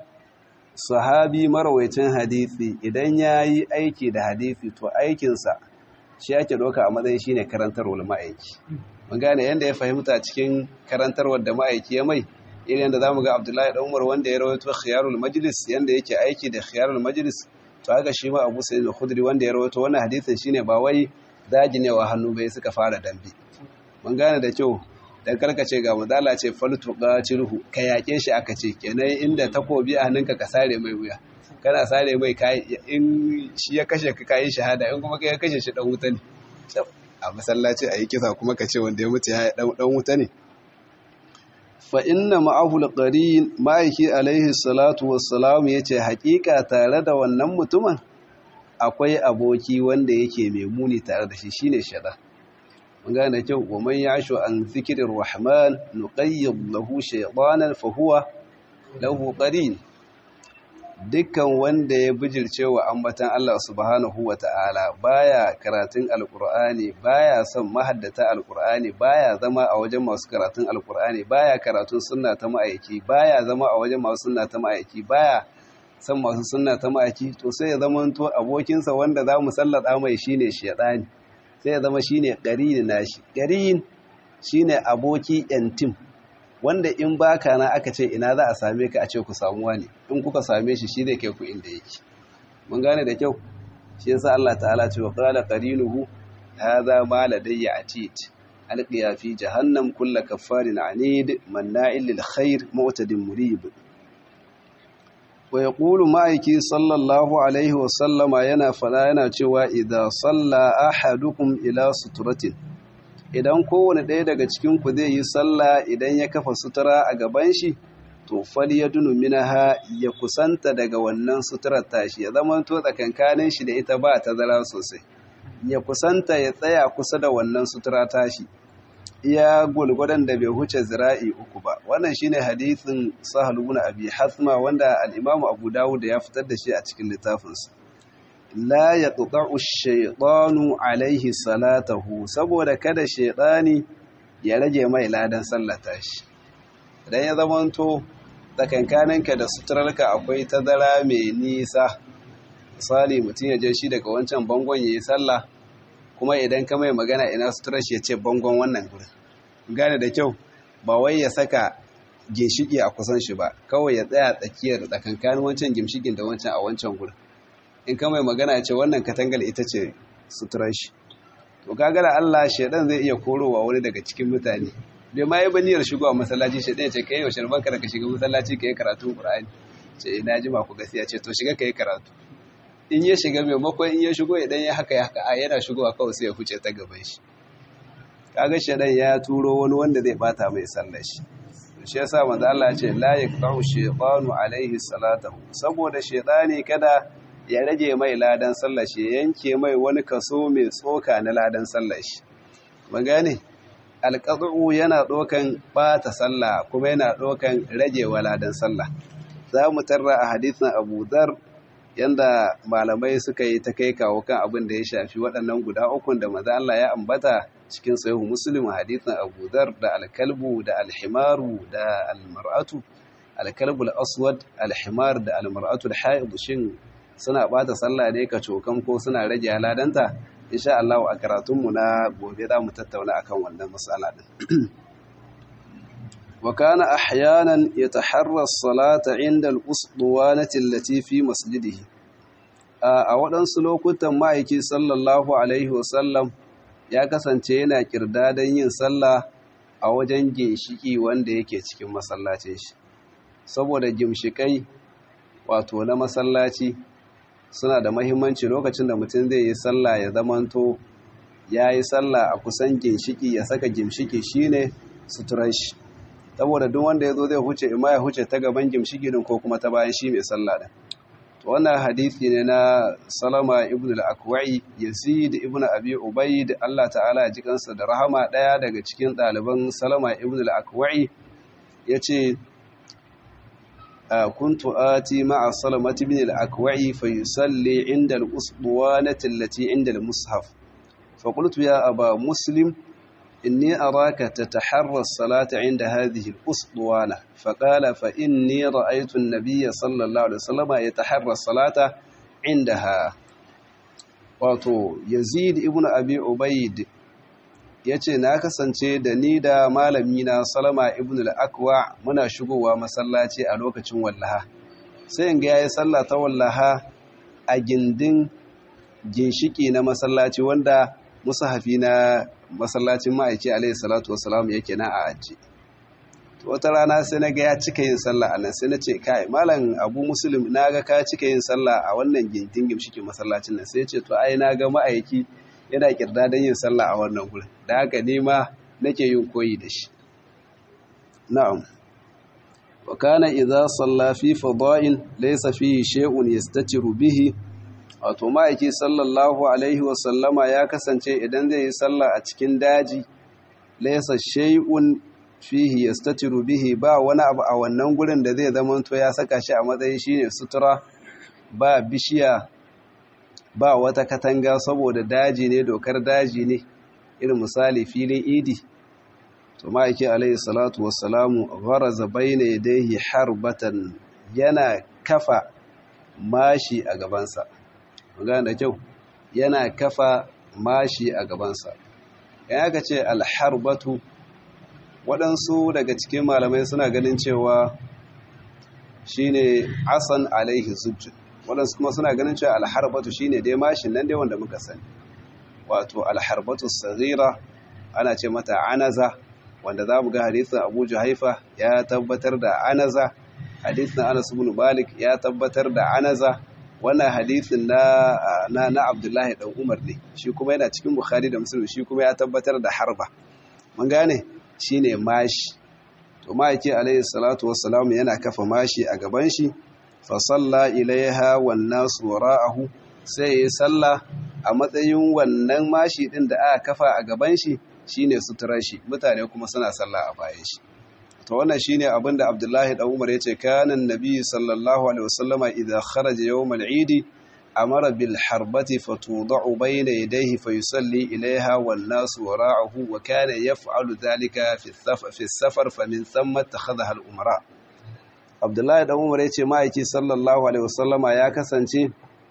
Speaker 1: sahabi marwaicin hadisi idan ya yi aiki da hadisi to aikinsa shi ake doka a matsayin shi ne karantarwar ma'aiki mun gane yadda ya fahimta cikin karantarwar da ma'aiki ya mai irin yadda za mu ga abdullahi ɗan umar wanda ya rawaito khiyarul majlis yadda yake aiki da khiyarul majlis to haka shi ma abu sa'id al-khudri wanda ya rawaito wannan hadisin shine ba wai dajinewa hannu bai suka fara dambe mun gane da kyau dan karkace ga madala ce faltu qatiluhu ka yake shi aka ce kenan inda takobi a hannunka ka sare mai wuya kana sare mai kai in shi ya kashe ka kai shahada in kuma kai ya kashe shi dan wuta ne a masallaci ayi kisa kuma ka ce wanda ya mutu ya dan dan wuta ne fa inna ma'ahu alqarin ma'aiki alaihi salatu wassalam yace hakika tare da wannan mutumin akwai aboki wanda yake mai muni tare da shi shine shada gane kyau wa man yashu an zikirin rahman nuqayyid lahu shaytanan fa huwa lahu qarin dukkan wanda ya bijirce wa ambatan Allah subhanahu wata'ala baya karatun alqur'ani baya son mahaddata alqur'ani baya zama a wajen masu karatun alqur'ani baya karatun sunna ta ma'aiki baya zama a wajen masu sunna ta ma'aiki baya son masu sunna ta ma'aiki to sai ya zama to abokinsa wanda za mu sallada mai shine shaytani sai ya zama shine ƙarini nashi ƙarin shine aboki yantim wanda in baka na aka ce ina za a same ka a ce ku samu wani in kuka same shi shi zai kai ku inda yake mun gane da kyau shi yasa Allah ta'ala ce wa qala qarinuhu hadha ma ladayya atid alqiya fi jahannam kull kaffarin anid manna'il lil khair mu'tadin murib wa yaqulu ma'aiki sallallahu alaihi wa sallama yana fada yana cewa idza salla ahadukum ila suturatin idan kowane ɗaya daga cikin ku zai yi sallah idan ya kafa sutura a gaban shi to fal yadunu minaha ya kusanta daga wannan suturar tashi ya zama to tsakankanin shi da ita ba ta zara sosai ya kusanta ya tsaya kusa da wannan sutura tashi iya gulgudan da bai huce zira'i uku ba wannan shine hadisin sahal ibn abi hasma wanda al-imam abu dawud ya fitar da shi a cikin littafinsa la yaqta'u ash-shaytanu alayhi salatahu saboda kada shaytani ya rage mai ladan sallata shi idan ya zamanto tsakankaninka da suturarka akwai tazara mai nisa misali mutum ya je shi daga wancan bangon yayi sallah kuma idan ka mai magana ina suturar shi ya ce bangon wannan gurin gane da kyau ba wai ya saka ginshiki a kusan shi ba kawai ya tsaya tsakiyar tsakankanin wancan ginshikin da wancan a wancan gurin in ka mai magana ya ce wannan katangal ita ce suturar shi to kaga da Allah shedan zai iya korowa wani daga cikin mutane bai ma yi baniyar shigowa masallaci shedan ya ce kai yaushe banka da ka shiga masallaci ka yi karatu Qur'ani ce ina jima ku gaskiya ce to shiga ka yi karatu in ya shiga maimakon in ya shigo idan ya haka ya haka a yana shigowa kawai sai ya huce ta gaban shi kaga shedan ya turo wani wanda zai bata mai sallar shi shi yasa manzo Allah ya ce la yaqta'u shaytanu alaihi salatahu saboda shaytani kada ya rage mai ladan sallar shi yanke mai wani kaso mai tsoka na ladan sallar shi mun gane alqat'u yana dokan bata sallah kuma yana dokan rage wa ladan sallah za mu tarra a hadisin Abu Dhar yanda malamai suka yi ta kai kawo kan abin da ya shafi waɗannan guda ukun da manzo Allah ya ambata cikin sahihu muslim hadithin abu dhar da alkalbu da alhimaru da almar'atu alkalbu al-aswad alhimar da almar'atu al-haid shin suna bata sallah ne ka cokan ko suna rage haladanta insha Allah a karatun mu na gobe za mu tattauna akan wannan mas'ala din wa kana ahyanan yataharra as-salata 'inda al-usduwanati allati fi masjidihi a waɗansu lokutan ma'aiki sallallahu alaihi wasallam ya kasance yana kirdadan yin sallah a wajen ginshiki wanda yake cikin masallacin shi saboda gimshikai wato na masallaci suna da mahimmanci lokacin da mutum zai yi sallah ya zamanto ya yi sallah a kusan ginshiki ya saka gimshiki shine suturan shi saboda duk wanda ya zo zai huce ima ya huce ta gaban gimshiki din ko kuma ta bayan shi mai sallah din wannan hadisi ne na salama ibn al-akwai yazid ibn abi ubayd Allah ta'ala ya ji kansa da rahama daya daga cikin ɗaliban salama ibn al-akwai yace kuntu ati ma'a salamat ibn al-akwai fa yusalli inda al-usbuwanati allati inda al-mushaf fa qultu ya aba muslim إني أراك تتحرى الصلاة عند هذه الأسطوانة فقال فإني رأيت النبي صلى الله عليه وسلم يتحرى الصلاة عندها wato yazid ibn abi ubaid yace na kasance da ni da malami na salama ibn al-akwa muna shigowa masallaci a lokacin wallaha sai in ga yayi sallah ta wallaha a gindin ginshiki na masallaci wanda musahafi na masallacin ma'aiki alaihi salatu wasalam yake na a aji wata rana sai na ga ya cika yin sallah a nan sai na ce kai malam abu muslim na ga ka cika yin sallah a wannan gindin gimshikin masallacin nan sai ce to ai na ga ma'aiki yana kirda don yin sallah a wannan gurin da haka ne ma nake yin koyi da shi na'am wa kana idza salla fi fada'in laysa fihi shay'un yastatiru bihi wato ma'aiki sallallahu alaihi wasallama ya kasance idan zai yi sallah a cikin daji laisa shay'un fihi yastatiru bihi ba wani abu a wannan gurin da zai zama to ya saka shi a matsayin shine sutura ba bishiya ba wata katanga saboda daji ne dokar daji ne irin misali filin idi to ma'aiki alaihi salatu wassalamu gharaza bayna yadayhi harbatan yana kafa mashi a gabansa magana da kyau yana kafa mashi a gabansa ya aka ce alharbatu waɗansu daga cikin malamai suna ganin cewa shine asan alaihi sujjud waɗansu kuma suna ganin cewa alharbatu shine dai mashin nan dai wanda muka sani wato alharbatu saghira ana ce mata anaza wanda za mu ga hadisin abu juhaifa ya tabbatar da anaza hadisin anas ibn malik ya tabbatar da anaza wannan hadisin na na na Abdullahi dan Umar ne shi kuma yana cikin Bukhari da Muslim shi kuma ya tabbatar da harba mun gane shine mashi to ma'aiki alayhi salatu wassalam yana kafa mashi a gaban shi fa salla ilaiha wan nas wara'ahu sai ya salla a matsayin wannan mashi din da aka kafa a gaban shi shine suturar shi mutane kuma suna salla a bayan shi to wannan shine abin da Abdullahi dan Umar yace kana annabi sallallahu alaihi wasallama idza kharaja yawm al-eid amara bil harbati fatudau bayna yadayhi fayusalli ilayha wan nas wara'ahu wa kana yaf'alu dhalika fi as-safar fi as-safar famin thumma takhadha al-umara Abdullahi dan Umar yace ma'aiki sallallahu alaihi wasallama ya kasance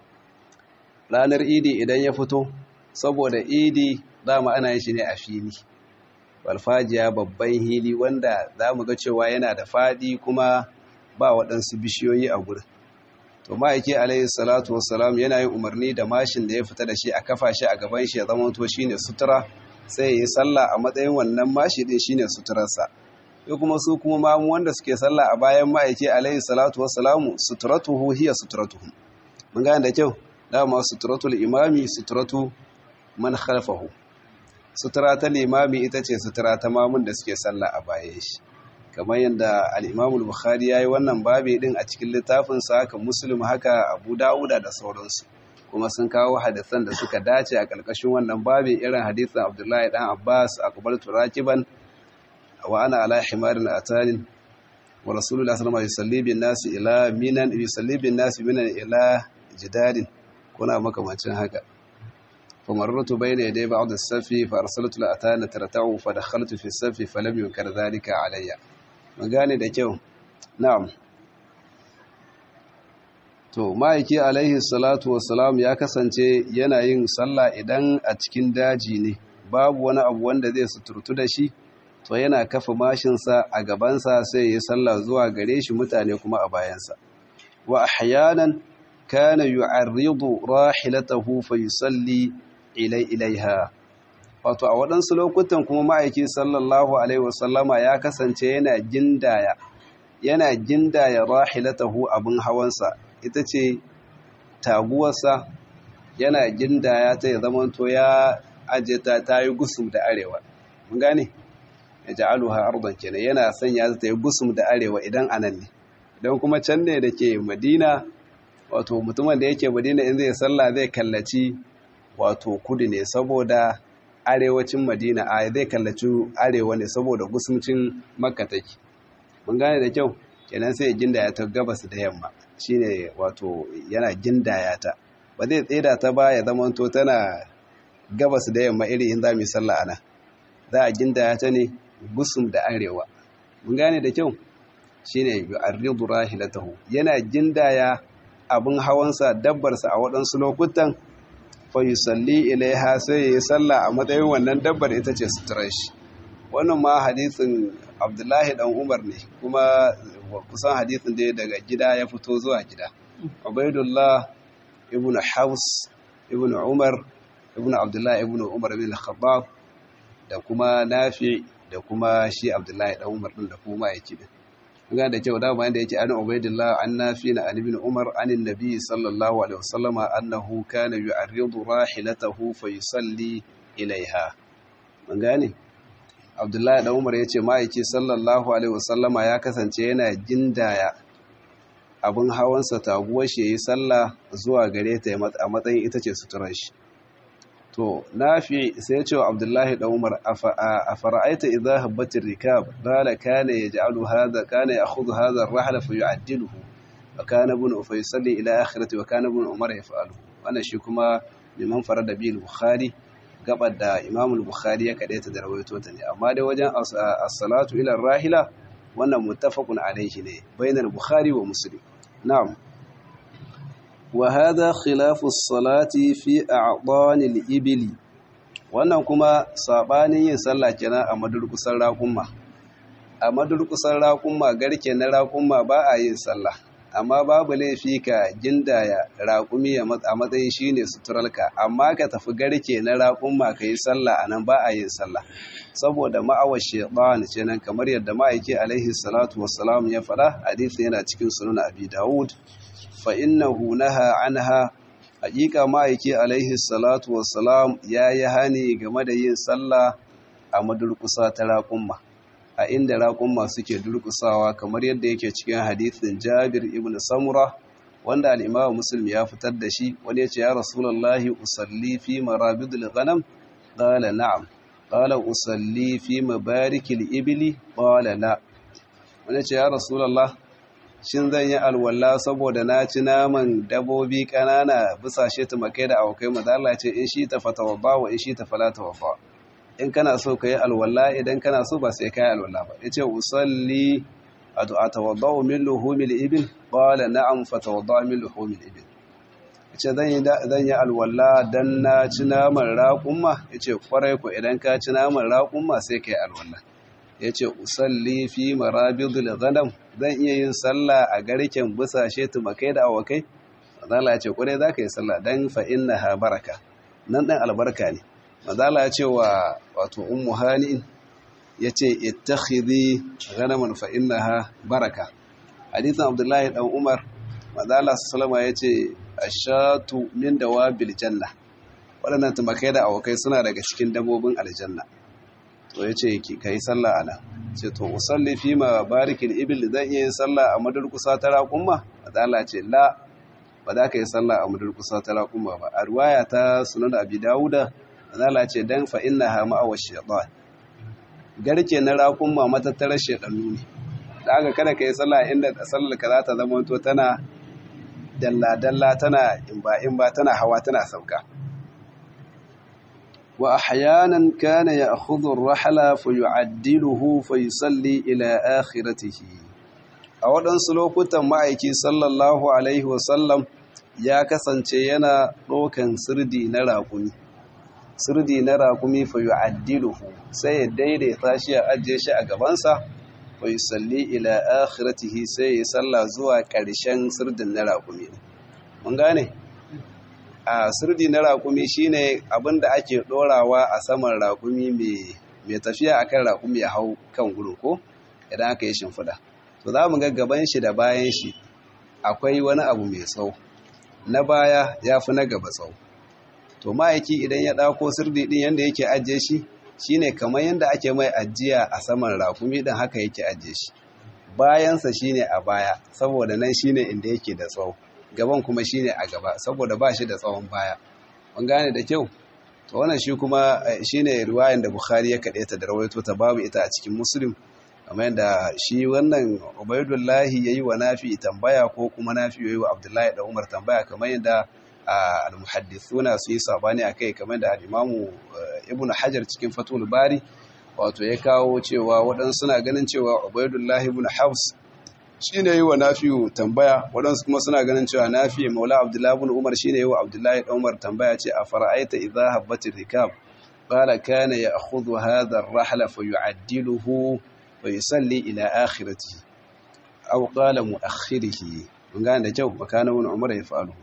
Speaker 1: ranar idi idan ya fito saboda idi dama ana yin shi ne a fili walfajiya babban hili wanda za mu ga cewa yana da faɗi kuma ba waɗansu bishiyoyi a gurin to ma'aiki alaihi salatu wassalam yana yin umarni da mashin da ya fita da shi a kafa shi a gaban shi ya zama to shine sutura sai ya yi sallah a matsayin wannan mashi din shine suturarsa sai kuma su kuma mamu wanda suke sallah a bayan ma'aiki alaihi salatu wassalamu suturatuhu hiya suturatuhum mun gane da kyau dama suturatul imami suturatu man khalfahu sutura ta limami ita ce sutura ta mamun da suke sallah a bayan shi kamar yadda al-Imam al-Bukhari yayi wannan babi din a cikin littafin sa haka Muslim haka Abu Dawuda da sauransu kuma sun kawo hadisan da suka dace a ƙarƙashin wannan babi irin hadisin Abdullahi dan Abbas aqbaltu rakiban wa ana ala himarin atanin wa Rasulullah sallallahu alaihi wasallam yusalli bin nasi ila minan yusalli bin nasi minan ila jidalin kuna makamancin haka فمررت بين يدي بعض السف فأرسلت لأتانا ترتعو فدخلت في السف فلم ينكر ذلك علي magane da kyau na'am to ma'aiki alaihi salatu wassalam ya kasance yana yin sallah idan a cikin daji ne babu wani abu wanda zai suturtu da shi to yana kafa mashinsa a gabansa sai ya sallah zuwa gare shi mutane kuma a bayansa wa ahyanan kana yu'arridu rahilatahu fa yusalli ilai ilaiha wato a waɗansu lokutan kuma ma'aiki sallallahu alaihi wasallama ya kasance yana gindaya yana gindaya rahilatahu abin hawansa ita ce taguwarsa yana gindaya ta ya zamanto ya aje ta ta yi gusum da arewa mun gane ya ja'aluha ardan kenan yana sanya ta yi gusum da arewa idan anan ne idan kuma can ne da ke madina wato mutumin da yake madina in zai sallah zai kallaci wato kudu ne saboda arewacin madina a zai kallaci arewa ne saboda gusumcin makka take mun gane da kyau kenan sai gindaya ta gabas da yamma shine wato yana gindaya ta ba zai tseda ta ba ya zama to tana gabas da yamma iri in za mu yi sallah ana za a gindaya ta ne gusum da arewa mun gane da kyau shine yu'arridu rahilatahu yana gindaya abin hawansa dabbarsa a waɗansu lokutan fayusalli ilaiha sai ya yi sallah a matsayin wannan dabbar ita ce suturar shi wannan ma hadisin abdullahi dan umar ne kuma kusan hadisin da daga gida ya fito zuwa gida ubaidullah ibn haus ibn umar ibn abdullahi ibn umar bin khattab da kuma nafi da kuma shi abdullahi dan umar din da kuma yake din ga da kyau dama yanda yake an ubaidillah an nafi na an ibn umar an annabi sallallahu alaihi wasallam annahu kana yu'arridu rahilatahu fa yusalli ilaiha mun gane abdullahi dan umar yace ma'aiki sallallahu alaihi wasallama ya kasance yana gindaya abin hawansa taguwar shi yayi sallah zuwa gare ta a matsayin ita ce suturar shi to nafi sai ya ce wa abdullahi dan umar a fara'aita idza habbatir rikab qala kana yaj'alu hadha kana ya'khudhu hadha ar-rahla fa yu'addiluhu wa kana ibn fa yusalli ila akhirati wa kana ibn umar yaf'alu wannan shi kuma liman farada bil bukhari gabar da imam al-bukhari ya kadaita da rawaito ta ne amma dai wajen as-salatu ila ar-rahila wannan muttafaqun alayhi ne bainal bukhari wa muslim na'am وهذا خلاف الصلاة في أعضان الإبل wannan kuma sabanin yin sallah kenan a madurkusan raƙumma a madurkusan raƙumma garke na raƙumma ba a yin sallah amma babu laifi ka gindaya raƙumi a matsayin shine suturalka amma ka tafi garke na raƙumma ka yi sallah a nan ba a yin sallah saboda ma'awar shaitan ce nan kamar yadda ma'aiki alaihi salatu wassalam ya faɗa hadisi yana cikin sunan abi dawud fa'innahu naha anha haƙiƙa ma'aiki alaihi salatu wassalam ya yi hani game da yin sallah a madurkusa ta raƙumma a inda raƙumma suke durkusawa kamar yadda yake cikin hadithin jabir ibn samura wanda al'imawa musulmi ya fitar da shi wani ya ce ya rasulallahi usalli fi marabidul ghanam ƙala na'am ƙala usalli fi mabarikil ibili ƙala la wani ya ce ya rasulallah shin zan yi alwala saboda na ci naman dabobi ƙanana busashe tumakai da awakai mazala ce in shi ta fatawa wa in shi ta falata wafa in kana so ka yi alwala idan kana so ba sai ka yi alwala ba ya ce usalli a tawadda'u min luhumil ibil qala na'am fatawadda min luhumil ibil ya ce zan yi alwala dan na ci naman raƙumma ya ce kwarai ko idan ka ci naman raƙumma sai ka yi alwala yace usalli fi marabidul ghanam zan iya yin sallah a garken busashe tumakai da awakai mazala ya ce kure za ka yi sallah dan fa innaha baraka nan dan albarka ne mazala ya ce wa wato ummu hani yace ittakhidhi ghanaman fa innaha baraka hadithan abdullahi dan umar mazala sallama yace ashatu min dawabil janna waɗannan tumakai da awakai suna daga cikin dabbobin aljanna to yace ki kai sallah ana ce to usalli fi ma barikil ibil zan iya yin sallah a madurkusa ta raƙumma mazala ce la ba za ka yi sallah a madurkusa ta raƙumma ba a ruwaya ta sunan abi dawuda mazala ce dan fa innaha ma'awa shaytan garke na raƙumma matattarar shaytanu ne da aka kada ka yi sallah inda sallar ka za ta zama to tana dalla-dalla tana imba-imba tana hawa tana sauka wa ahyanan kana ya'khudhu ar-rahla fa yu'addiluhu fa yusalli ila akhiratihi a waɗansu lokutan ma'aiki sallallahu alaihi wasallam ya kasance yana ɗaukan sirdi na raƙumi sirdi na raƙumi fa yu'addiluhu sai ya daidaita shi ya ajiye shi a gabansa fa yusalli ila akhiratihi sai ya salla zuwa ƙarshen sirdin na raƙumi mun gane a sirdi na raƙumi shine abinda ake ɗorawa a saman raƙumi mai tafiya akan raƙumi ya hau kan gudu ko idan aka yi shimfiɗa to za mu ga gaban shi da bayan shi akwai wani abu mai tsawo na baya ya fi na gaba tsawo to ma'aiki idan ya ɗauko sirdi ɗin yadda yake ajiye shi shine kamar yadda ake mai ajiya a saman rakumi ɗin haka yake ajiye shi bayansa shine a baya saboda nan shine inda yake da tsawo gaban kuma shine a gaba saboda ba shi da tsawon baya mun gane da kyau to wannan shi kuma shine riwayan da Bukhari ya kaɗe ta da rawaito ta babu ita a cikin Muslim kamar yadda shi wannan Ubaidullahi yayi wa Nafi tambaya ko kuma Nafi yayi wa Abdullahi da Umar tambaya kamar yadda al-muhaddithuna su yi sabani akai kamar da al-Imamu Ibn Hajar cikin Fathul Bari wato ya kawo cewa waɗansu suna ganin cewa Ubaidullahi ibn Hafs shine yi wa Nafi tambaya waɗansu kuma suna ganin cewa Nafi Maula Abdullahi ibn Umar shine yi wa Abdullahi da Umar tambaya ce a fara'aita idza habbatir rikab qala kana ya'khudhu hadha ar-rahla fayu'addiluhu wa yusalli ila akhiratihi aw qala mu'akhkhirihi mun gane da kyau makana ibn Umar ya fa'alu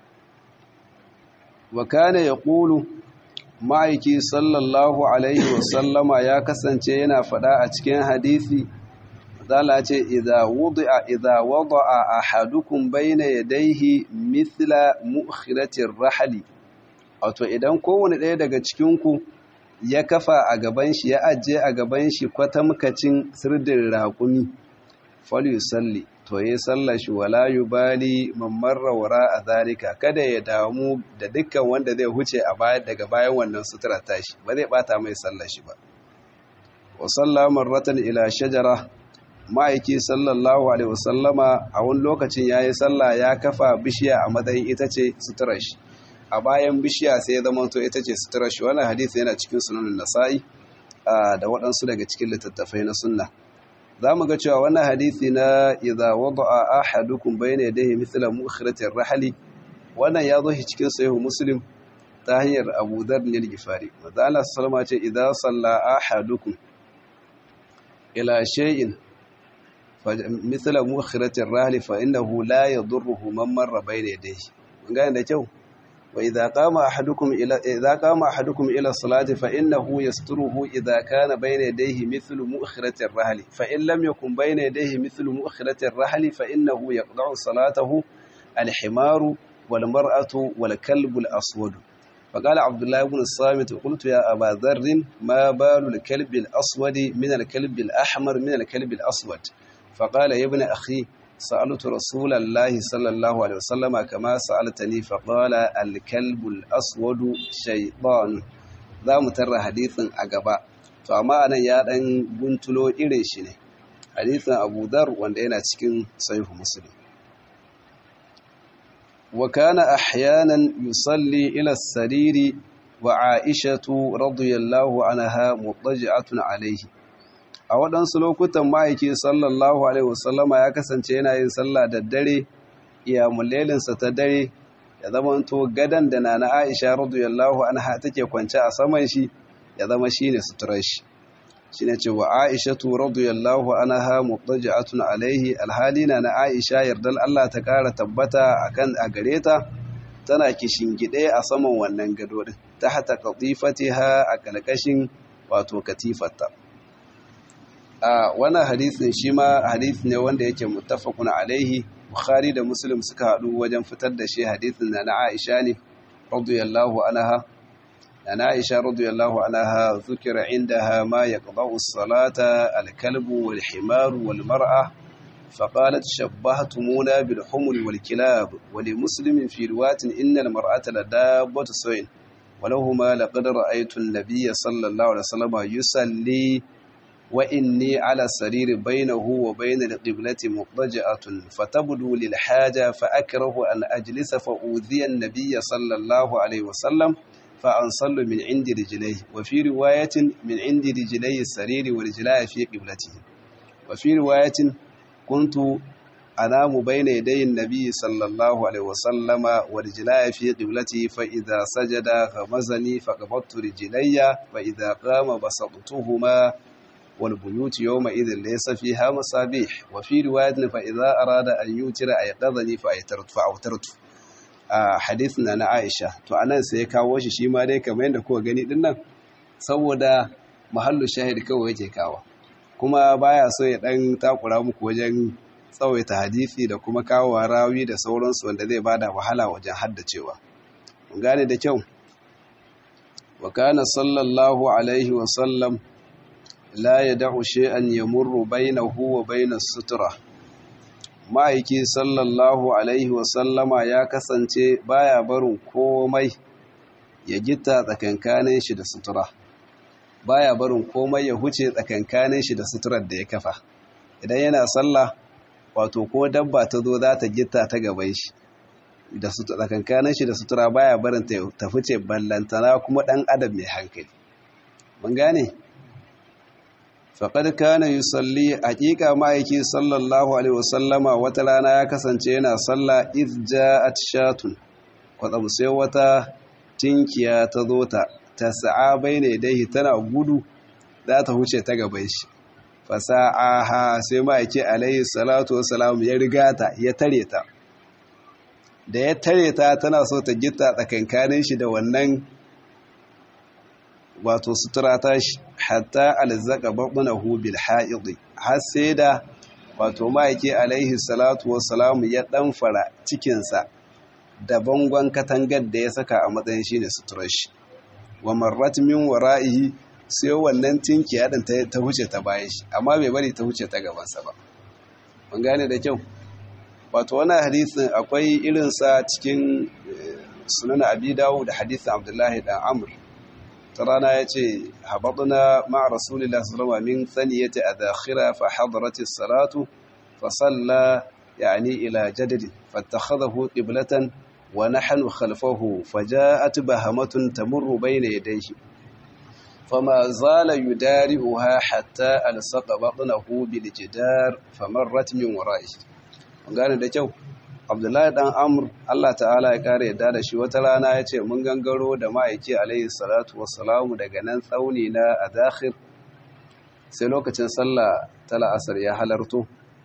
Speaker 1: wa kana yaqulu ma'aiki sallallahu alaihi wa sallama ya kasance yana fada a cikin hadisi zala ce idza wudi'a idza wada'a ahadukum bayna yadayhi mithla mu'khiratir rahli wato idan kowane ɗaya daga cikin ku ya kafa a gaban shi ya ajiye a gaban shi kwatamkacin sirdin raƙumi falyusalli to yi sallar shi wala yubali mamman rawara a zalika kada ya damu da dukkan wanda zai huce a baya daga bayan wannan sutura tashi ba zai bata mai sallar shi ba wa salla marratan ila shajara ma'aiki sallallahu alaihi wasallama a wani lokacin yayi sallah ya kafa bishiya a matsayin ita ce suturar shi a bayan bishiya sai ya zama to ita ce suturar shi wannan hadisi yana cikin sunan nasa'i da waɗansu daga cikin littattafai na sunna za mu ga cewa wannan hadisi na idza wada'a ahadukum bayna yadayhi mithla mu'khiratir rahli wannan ya zo shi cikin sahihu muslim ta hanyar Abu Dharr al-Ghifari manzo Allah sallama ce idza salla ahadukum ila shay'in mithla mu'khiratir rahli fa innahu la yadurruhu man marra bayna yadayhi mun ga da kyau وإذا قام أحدكم إلى إذا قام أحدكم إلى الصلاة فإنه يستره إذا كان بين يديه مثل مؤخرة الرحل فإن لم يكن بين يديه مثل مؤخرة الرحل فإنه يقطع صلاته الحمار والمرأة والكلب الأسود فقال عبد الله بن الصامت قلت يا أبا ذر ما بال الكلب الأسود من الكلب الأحمر من الكلب الأسود فقال يا ابن أخي سألت رسول الله صلى الله عليه وسلم كما سألتني فقال الكلب الأسود شيطان za mu tarra hadithin a gaba to amma anan ya dan guntulo irin shi ne hadithin Abu Dharr wanda yana cikin Sahih Muslim wa kana ahyanan yusalli ila as-sariri wa Aishatu radiyallahu anha mutajjatun alayhi a waɗansu lokutan ma'aiki sallallahu alaihi wasallama ya kasance yana yin sallah da dare iyamulelinsa ta dare ya zama to gadan da na na aisha radiyallahu anha take kwance a saman shi ya zama shine suturar shi shine ce wa aishatu radiyallahu anha mutajatun alaihi alhalina na aisha yardal Allah ta kara tabbata akan a gare ta tana kishingide a saman wannan gado din tahta qatifatiha a kalkashin wato katifarta a wannan hadisin shi ma hadisi ne wanda yake muttafaqun alaihi bukhari da muslim suka hadu wajen fitar da shi hadisin na aisha ne radiyallahu anha أن عائشة رضي الله عنها ذكر عندها ما يقضع الصلاة الكلب والحمار والمرأة فقالت شبهتمونا بالحمر والكلاب ولمسلم في رواة إن المرأة لدابة سوين ولهما لقد رأيت النبي صلى الله عليه وسلم يصلي وإني على السرير بينه وبين القبلة مضجعة فتبدو للحاجة فأكره أن أجلس فأوذي النبي صلى الله عليه وسلم فأنصل من عند رجليه وفي رواية من عند رجلي السرير ورجلاي في قبلته وفي رواية كنت أنام بين يدي النبي صلى الله عليه وسلم ورجلاي في قبلته فإذا سجد غمزني فقبضت رجلي فإذا قام بسطتهما والبيوت يومئذ ليس فيها مصابيح وفي رواية فإذا أراد أن يوتر أيقظني فأيترت فأوترت a hadith na na Aisha to anan sai ya kawo shi shi ma dai kamar yadda kuka gani din nan saboda mahallu shahid kawai yake kawo kuma baya so ya dan takura muku wajen tsawaita hadisi da kuma kawo rawi da sauransu wanda zai bada wahala wajen haddacewa mun gane da kyau wa kana sallallahu alaihi wa sallam la yad'u shay'an yamurru bainahu wa bainas sutra ma'aiki sallallahu alaihi wasallama ya kasance baya barin komai ya gita tsakankanin shi da sutura baya barin komai ya huce tsakankanin shi da suturar da ya kafa idan yana sallah wato ko dabba ta zo za ta gita ta gaban shi da tsakankanin shi da sutura baya barin ta fice ballantana kuma dan adam mai hankali mun gane faƙad kana yi salli haƙiƙa ma'aiki sallallahu alaihi wasallama wata rana ya kasance yana salla izja a shatun kwatsam sai wata tinkiya ta zo ta ta sa'a bai ne dai tana gudu za ta huce ta gaban shi fasa'aha sai ma'aiki alaihi salatu wasalam ya riga ta ya tare ta da ya tare ta tana so ta gita tsakankanin shi da wannan wato sutura ta shi hatta alzaka babnahu bil ha'id har sai da wato ma'aiki alaihi salatu wassalamu ya fara cikinsa da bangon katangar da ya saka a matsayin shine suturar shi wa marrat min wara'ihi sai wannan tinkiya din ta huce ta bayan shi amma bai bari ta huce ta gabansa ba mun gane da kyau wato wannan hadisin akwai irinsa cikin sunan abi dawud da hadisin abdullahi dan amr ta rana ya ce haɓaɗuna ma'a rasulillah sallama min tsaniyata a dakhira fa hadarati salatu fa salla yani ila jadadi fattakhadahu qiblatan wa nahnu khalfahu faja'at bahamatun tamurru bayna yadayhi fama zala yudari'uha hatta alsaqa batnahu bil jidar famarrat min wara'ihi gane da kyau abdullahi dan amur allah ta'ala ya kare yadda da shi wata rana ya ce mun gangaro da ma'aiki alayhi salatu wassalamu daga nan tsauni na a dakhir sai lokacin sallah ta la'asar ya halarto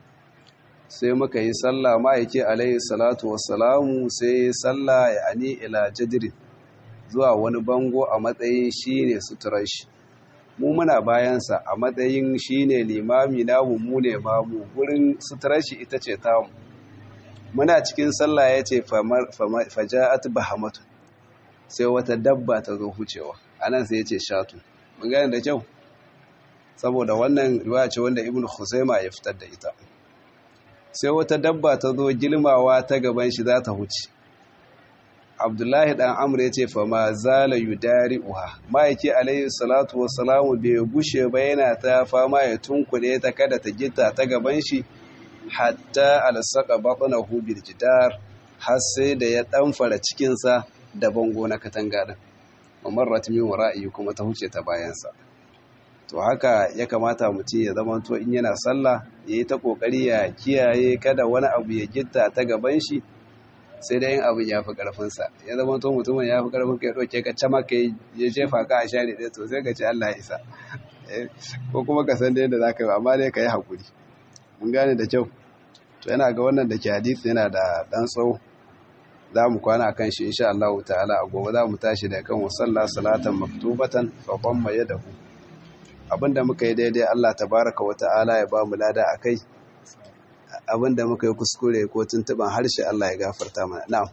Speaker 1: sai muka yi sallah ma'aiki alayhi salatu wassalamu sai sallah ya ani ila jadirin zuwa wani bango a matsayin shi ne suturar shi mu muna bayansa a matsayin shi ne limami namu mu ne mamu gurin suturar shi ita ce tamu muna cikin sallah ya ce faja'at bahamatu sai wata dabba ta zo hucewa anan sai ya ce shatu mun gane da kyau saboda wannan riwaya ce wanda ibnu khuzaima ya fitar da ita sai wata dabba ta zo gilmawa ta gaban shi za ta huce abdullahi dan amr ya ce fa ma zala yudari'uha ma'aiki alayhi salatu wassalamu bai gushe ba yana ta fama ya tunkuɗe ta kada ta gita ta gaban shi hatta alsaka batnahu bil jidar har sai da ya ɗanfara cikinsa da bango na katanga din mamarrat min wara'i kuma ta huce ta bayansa to haka ya kamata mutum ya zama to in yana sallah yayi ta kokari ya kiyaye kada wani abu ya gitta ta gaban shi sai da yin abin ya fi ƙarfinsa ya zama to mutumin ya fi ƙarfin ka ya ɗauke ka cama ka ya jefa ka a share ɗaya to sai ka ce Allah ya isa ko kuma ka san da yadda za ka yi amma dai ka yi haƙuri mun gane da kyau to yana ga wannan da ke hadisi yana da ɗan tsawo za mu kwana kan shi insha Allah ta'ala a gobe za mu tashi da kan wasalla salatan maktubatan fa dhamma yadahu abinda muka yi daidai Allah tabaraka wa ta'ala ya ba mu lada akai abinda muka yi kuskure ko tuntuban harshe Allah ya gafarta mana na'am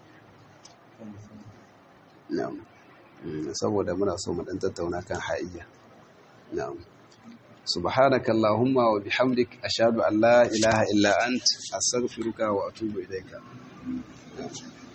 Speaker 1: na'am saboda muna so mu dan tattauna kan haiyya na'am subhanaka allahumma wa bihamdik ashhadu an la ilaha illa ant astaghfiruka wa atubu ilayka